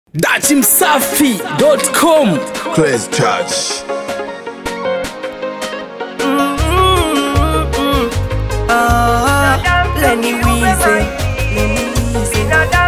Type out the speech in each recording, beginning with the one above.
datimsafi.com Praise Church. Lenny Weezy, Lenny Weezy.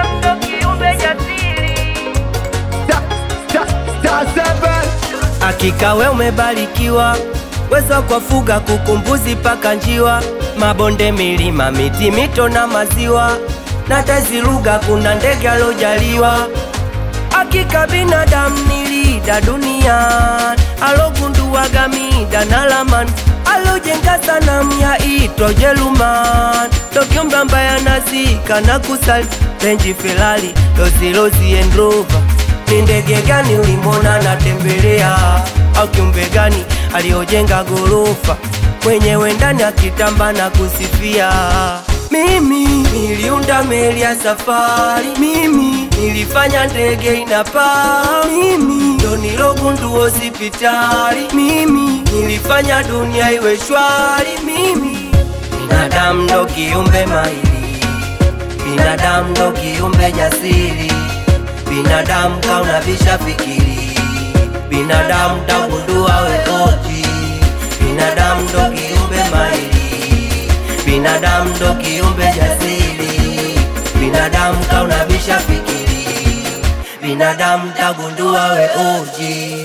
Hakika we umebarikiwa, weza kwa fuga kukumbuzi paka njiwa, mabonde, milima, miti, mito na maziwa, na tazi lugha, kuna ndege alojaliwa. Hakika binadamu nilida dunia, alogunduwaga mida na lamani, alojenga sanamu ya itwa Jeruman, Tokyo mbaya nazika na kusali Range Ferrari, Rolls Royce and Rover ni ndege gani ulimwona natembelea, au kiumbe gani aliojenga gorofa mwenyewe ndani akitamba na kusifia? Mimi niliunda meli ya safari, mimi nilifanya ndege inapaa, mimi ndo nilogundua hospitali, mimi nilifanya dunia iwe shwari, mimi binadamu ndo kiumbe mahiri, binadamu ndo kiumbe jasiri binadamu kauna visha fikiri, binadamu tagundua wekoji, binadamu ndo kiumbe mahiri, binadamu ndo kiumbe jasiri, binadamu kauna visha fikiri, binadamu tagundua weoji.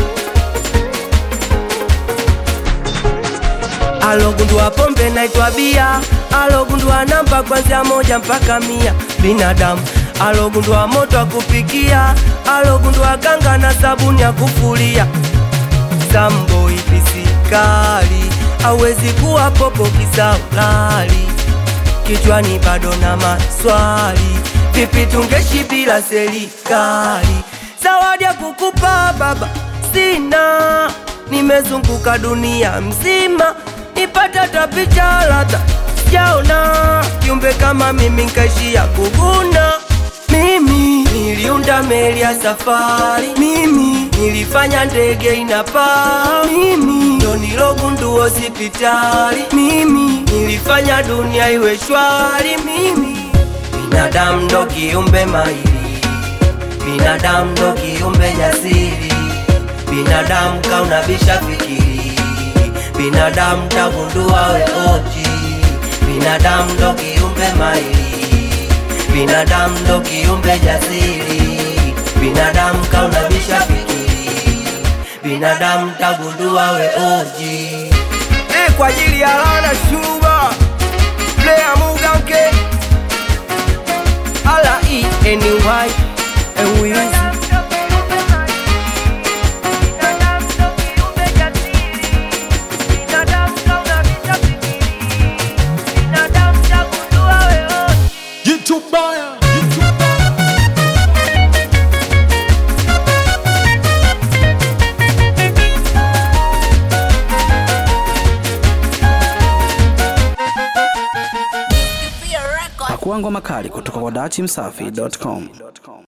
Alogundua pombe naitwa bia, alogundua namba kwanzia moja mpaka mia. Binadamu alogundua moto wa kupikia, alogundua ganga na sabuni ya kufulia. Sambo ipisikali awezi kuwa popo kisaulali, kichwani bado na maswali, vipi tungeshi bila serikali? Zawadi ya kukupa baba sina, nimezunguka dunia mzima, nipata tapicha ladha sijaona kiumbe kama mimi nkaishia kuguna. Mimi niliunda meli ya safari, mimi nilifanya ndege inapaa, mimi ndo nilogundua hospitali, mimi nilifanya dunia iwe shwari, mimi binadamu ndo kiumbe mahiri, binadamu ndo kiumbe jasiri, binadamu kauna visha fikiri, binadamu tagundua weoji, binadamu ndo kiumbe mahiri, binadamu ndo kiumbe jasiri, binadamu kauna visha fikiri, binadamu tagundua weoji. Eh, kwa ajili ya lana shuba Player Muganke Ala E N Y and Wiz YouTube Baya. pakuangwa makali kutoka kwa datimsafi.com